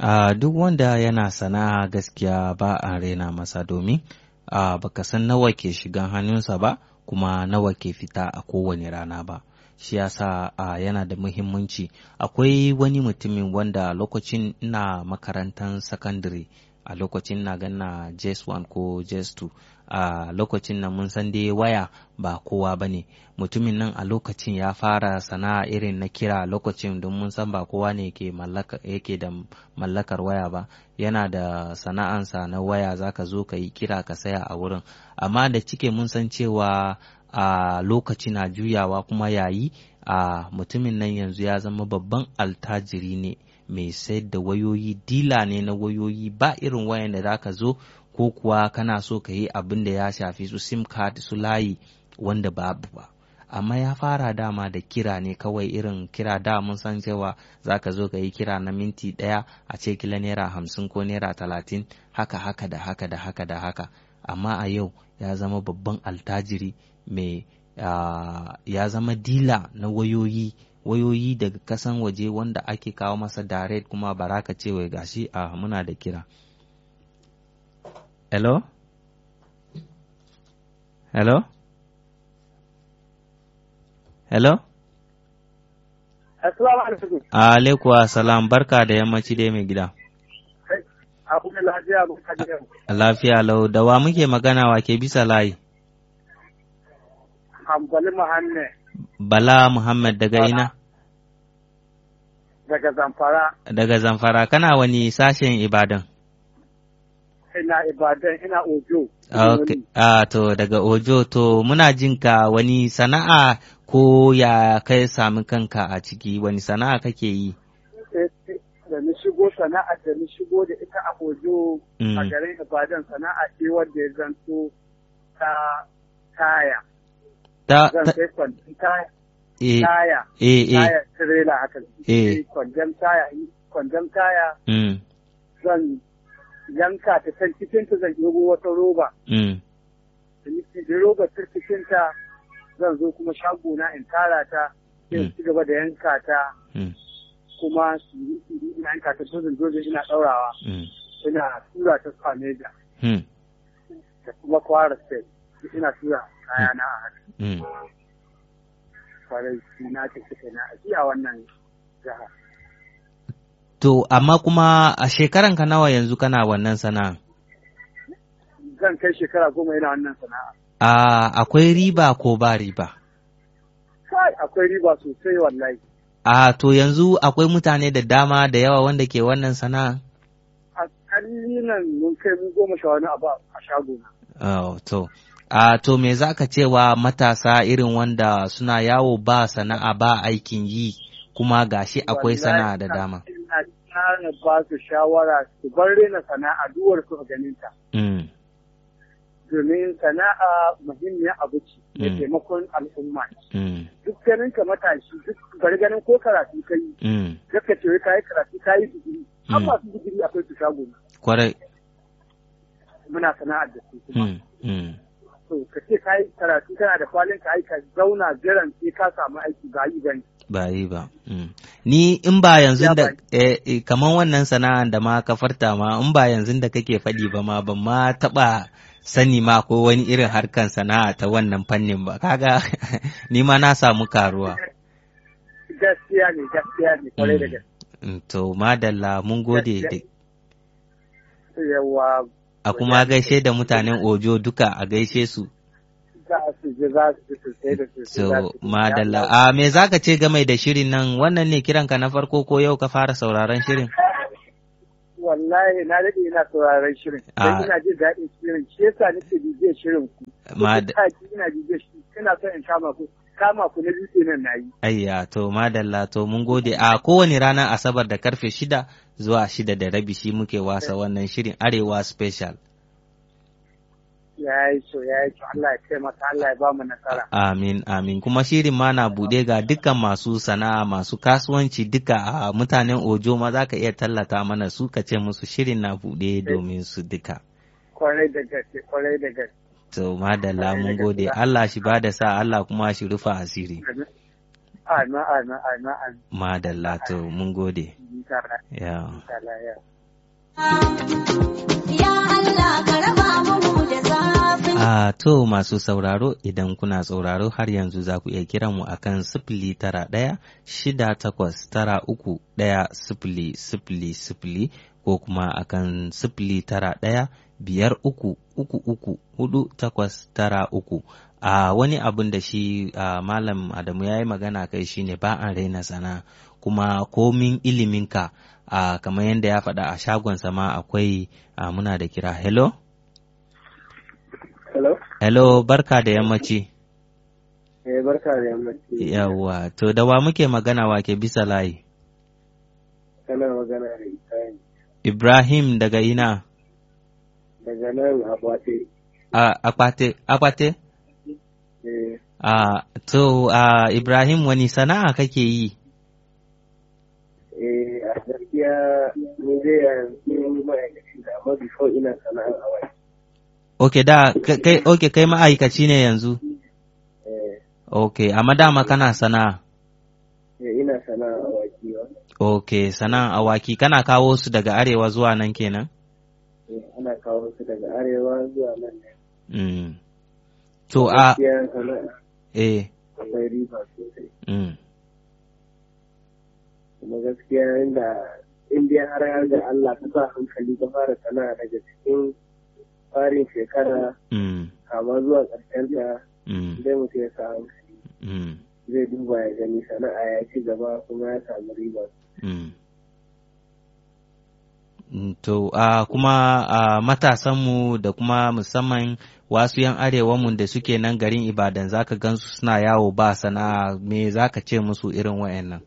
Uh, duk wanda yana sana'a gaskiya ba a rena masa domin uh, baka san nawa ke shigan hannunsa ba kuma nawa ke fita a kowane rana ba shi yasa uh, yana da muhimmanci akwai wani mutumin wanda lokacin ina makarantar sakandare a lokacin na ganna jes 1 ko jes 2 a lokacin nan mun san dai waya ba kowa ba ne mutumin nan a lokacin ya fara sana'a irin na kira lokacin don mun san ba kowa ne yake da mallakar waya ba yana da sana'ansa na waya zaka zo ka yi kira ka saya a wurin amma da cike mun san cewa a lokaci na juyawa kuma yayi a mutumin nan yanzu ya zama babban altajiri ne mai sayar da wayoyi dila ne na wayoyi ba irin wayan da zaka zo ko kuwa kana so ka yi abin da ya shafi su sim card su layi wanda babu ba amma ya fara dama da kira ne kawai irin kira da mun san cewa za ka zo ka yi kira na minti ɗaya a ce kila naira hamsin ko naira talatin haka haka da haka da haka da haka amma a yau ya zama babban altajiri mai uh, ya zama dila na wayoyi wayoyi daga kasan waje wanda ake kawo masa direct kuma baraka ce wai gashi a uh, muna da kira hello hello hello Assalamu alaikum. Alaikum salam barka da yammaci dai mai gida. Abu da lafiya mun kaji yau. Lafiya lau da wa muke magana wa ke bisa layi? Hambali Muhammad. Bala Muhammad daga ina? Daga Zamfara. Daga Zamfara kana wani sashen Ibadan? Ina Ibadan ina Ojo. Okay. Ah, to daga Ojo to muna jinka wani sana'a ko ya kai sami kanka a ciki wani sana'a kake yi? Da ni shigo sana'a da ni shigo da ita a Ojo a garin Ibadan sana'a ce wanda ya zanto ta taya. Ta, Zan ta, sai kwandon taya. eh, Taya. eh, eh, Taya tirela haka. Eh. Kwandon taya. Kwandon taya mm, zan yanka ta can cikin ta zan ɗebo wata roba. mm, da nake da robar cikinta zan zo kuma shagona in tara ta sai in ci gaba da yanka ta mm, kuma su yi su ina yanka ta dozin dozin ina ɗaurawa mm, ina tura ta kwameja mm, da kuma kwara sai ina tura kayana a haka mm. kwarai na ta suka na aji a wannan jiha. To, amma kuma a shekaranka nawa yanzu kana wannan sana'a? Zan kai shekara goma ina wannan sana'a. A akwai riba ko ba riba? Kai akwai riba sosai wallahi. A to yanzu akwai mutane da dama da yawa wanda ke wannan sana'a? A kalilan mun kai mu goma sha wani abu a shagona. Oh, to. A to me za ka cewa matasa irin wanda suna yawo ba sana'a ba aikin yi kuma gashi akwai sana'a da dama? Ina ƙara ba su shawara su bar rena sana'a duwar su ganin ta. Mm, Domin sana'a muhimmiyar abu ce da Mm. taimakon al'umma. mm, Duk ganin ka matashi duk bari ganin ko karatu ka yi. mm, Zaka ce wai ka yi karatu ka yi digiri. Har Mm. masu digiri akwai su shago na. kwarai. Muna sana'ar da su kuma. Mm, mm. To ka ce ka yi karatu kana da kwalin ka aika zauna jiran sai ka samu aiki ba yi bane. ba yi ba. Mm. Ni in ba yanzu Ya da ba- eh, eh, kaman wannan sana'an da ma ka farta ma in ba yanzu da kake faɗi ba ma ban ma taɓa sani ma ko wani irin harkan sana'a ta wannan fannin ba kaga ni ma na samu karuwa. Gaskiya ne gaskiya ne kwarai da Mm. gaske. Mm, To madalla mun gode da Yawa a kuma gaishe da mutanen Ojo duka a gaishe su. za su ji za su ji sosai da sosai. za So su ji. madalla Ya- a me zaka ce game da shirin nan wannan ne kiranka na farko ko yau ka fara sauraron shirin? Wallahi na daɗe ina sauraron shirin. Ah. Dan ina jin daɗin shirin. Shi yasa nake bibiyar shirin ku. Mad- Duk sati ina bibiyar shi. Ina son in kama ku. Kama ku na biyu kenan na yi. Ayya to madalla to mun gode a kowane ranar Asabar da karfe shida zuwa shida da rabi shi muke wasa wannan shirin Arewa Special. Ya yi so ya yi so Allah ya taimaka Allah ya ba mu nasara. Amin amin kuma shirin ma na buɗe ga dukkan masu sana'a masu kasuwanci duka a mutanen Ojo ma za ka iya tallata mana su ka ce musu shirin na buɗe domin su duka. Kwarai da gaske kwarai da gaske. To madalla mun gode Allah shi ba da sa Allah kuma shi rufa asiri. Ana, ana, ana, ana. Madalla to mun gode. Ya. Ya Allah ka raba mu da zafin. A to masu sauraro idan kuna sauraro har yanzu za ku iya kiran mu akan sifili tara ɗaya shida takwas tara uku ɗaya sifili sifili sifili ko kuma akan sifili tara ɗaya biyar uku uku uku hudu takwas tara uku. a wani abun da shi uh, malam adamu ya yi magana kai shine ba an raina sana kuma komin iliminka uh, kamar yadda ya faɗa a shagonsa ma akwai uh, muna da kira hello Hello? hello barka da yammaci Eh, barka da yammaci. yawwa to da wa muke magana wa ke bisa layi Kana magana da Ibrahim. ibrahim daga ina Daga nan a Bwate. a akwate akwate Eh, a to a ibrahim wani sana'a kake yi eh, a gaskiya ni dai yanzu ma'aikaci da amma before ina sana'ar awai. ok da kai ok kai ma'aikaci ne yanzu Eh, ok amma dama kana sana'a eh, ina sana'ar awaki ba. Ok, sana'an awaki kana kawo su daga arewa zuwa nan kenan? Eh, ana kawo su daga arewa zuwa nan ne. Mm. To a Gaskiya sana'a eh akwai riba sosai. mm. Kuma gaskiya inda in dai har har da Allah ka sa hankali ka fara sana'a daga cikin farin shekara Mm. kama zuwa ƙarshen ta Mm. zai mutu ya sa hankali Mm. zai duba ya gani sana'a ya ci gaba kuma ya samu riba. Mm. Mm, To a kuma a matasanmu da kuma musamman wasu yan arewanmu da suke nan garin Ibadan zaka gansu suna yawo ba sana'a me zaka ce musu irin wayannan?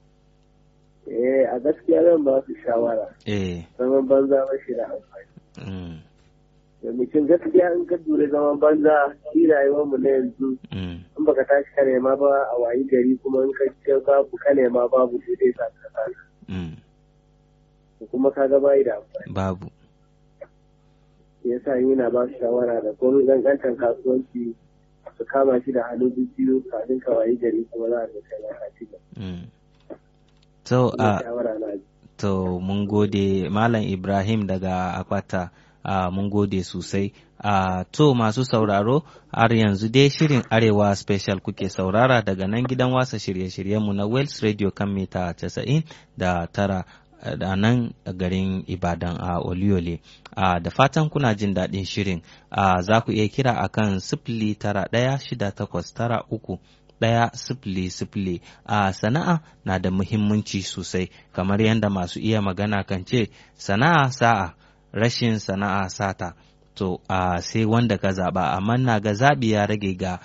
Eh a gaskiya zan ba su shawara Eh. zaman banza ba shi da amfani. Mm. Da mutum gaskiya in ka dure zaman banza shi rayuwar mu na yanzu Mm. in baka tashi ka nema ba a wayi gari kuma in ka ce babu ka nema babu sai dai sa ka kasa. Mm. kuma ka ga bayi da amfani. Babu. Ya sa yana ba su shawara da komai ƙanƙantar kasuwanci su kama shi da hannu biyu kafin ka wayi gari kuma za a ga kai ma ka ci gaba. Mm. To a Shawara na To mun gode Malam Ibrahim daga Akwata, uh, mun gode sosai. Uh, to masu sauraro, har yanzu dai shirin Arewa Special kuke saurara daga nan gidan wasa shirye-shiryenmu na Wales Radio kan mita 90 da tara da nan garin Ibadan a Oliole. Uh, da fatan kuna jin daɗin shirin, uh, za ku iya kira akan sifili tara ɗaya shida takwas tara uku ɗaya sifili sifili a sana'a na da muhimmanci sosai kamar yadda masu iya magana kan ce sana'a sa'a rashin sana'a sata to a sai wanda ka zaɓa amma na ga zaɓi ya rage ga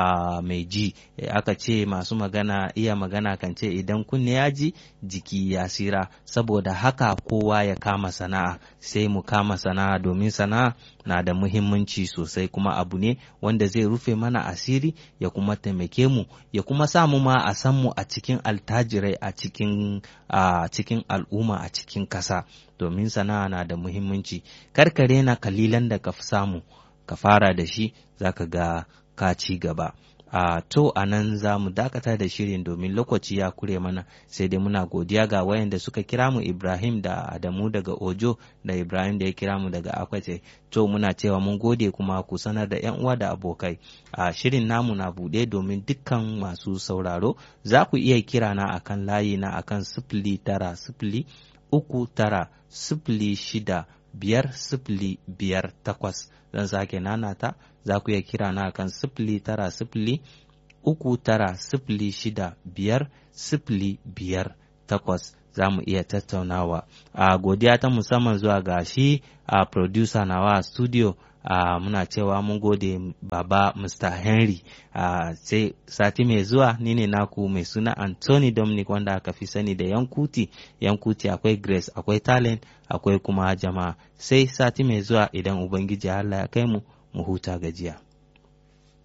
a mai ji aka ce masu magana iya magana kan ce idan kunne ya ji jiki ya sira saboda haka kowa ya kama sana'a sai mu kama sana'a domin sana'a na da muhimmanci sosai kuma abu ne wanda zai rufe mana asiri ya kuma taimake mu ya kuma samu ma a san mu a cikin altajirai a cikin a cikin al'umma a cikin kasa domin sana'a na da muhimmanci karkare na kalilan da ka samu ka fara da shi zaka ga ka ci gaba a to a nan za mu dakata da shirin domin lokaci ya kure mana sai dai muna godiya ga wayanda suka kira mu ibrahim da adamu daga ojo da ibrahim da ya kira mu daga akwace to muna cewa mun gode kuma ku sanar da yan uwa da abokai a shirin namu na buɗe domin dukkan masu sauraro za ku iya kira na akan layi na akan sifili tara sifili uku tara sifili shida biyar sifili biyar takwas zan sake nanata za ku iya kira na kan sifili tara sifili uku tara sifili shida biyar sifili biyar takwas za mu iya tattaunawa a godiya ta musamman zuwa ga shi a producer nawa a studio a muna cewa mun gode baba mr henry a sai sati mai zuwa ni ne naku mai suna anthony dominic wanda aka fi sani da yankuti yankuti akwai grace akwai talent akwai kuma jama'a sai sati mai zuwa idan ubangiji allah ya kai mu mu huta gajiya